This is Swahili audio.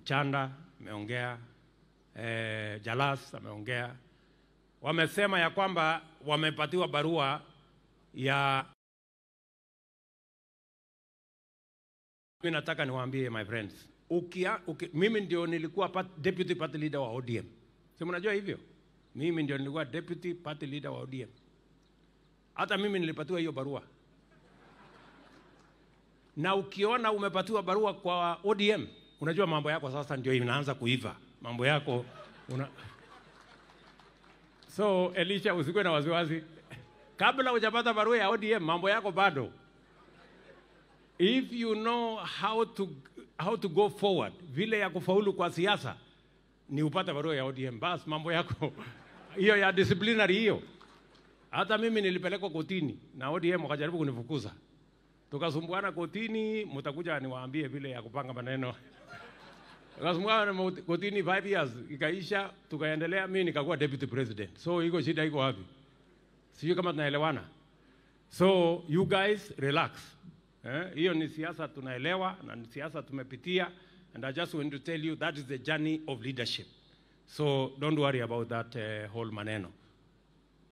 Chanda ameongea, eh, Jalas ameongea, wamesema ya kwamba wamepatiwa barua ya mimi nataka niwaambie my friends, ukia, uki, mimi ndio nilikuwa part, deputy party leader wa ODM, si mnajua hivyo? Mimi ndio nilikuwa deputy party leader wa ODM. Hata mimi nilipatiwa hiyo barua, na ukiona umepatiwa barua kwa ODM, unajua mambo yako sasa ndio inaanza kuiva, mambo yako una... So Elisha, usikuwe na wasiwasi, kabla hujapata barua ya ODM, mambo yako bado if you know how to, how to go forward, vile ya kufaulu kwa siasa ni upate barua ya ODM, bas mambo yako hiyo ya disciplinary hiyo. Hata mimi nilipelekwa kotini na ODM wakajaribu kunifukuza, tukasumbuana kotini, mtakuja niwaambie vile ya kupanga maneno tukasumbuana kotini 5 years, ikaisha, tukaendelea, mimi nikakuwa deputy president. So iko shida iko wapi? Sijui kama tunaelewana. So you guys relax. Eh, hiyo ni siasa tunaelewa na ni siasa tumepitia and I just want to tell you that is the journey of leadership. So don't worry about that uh, whole maneno.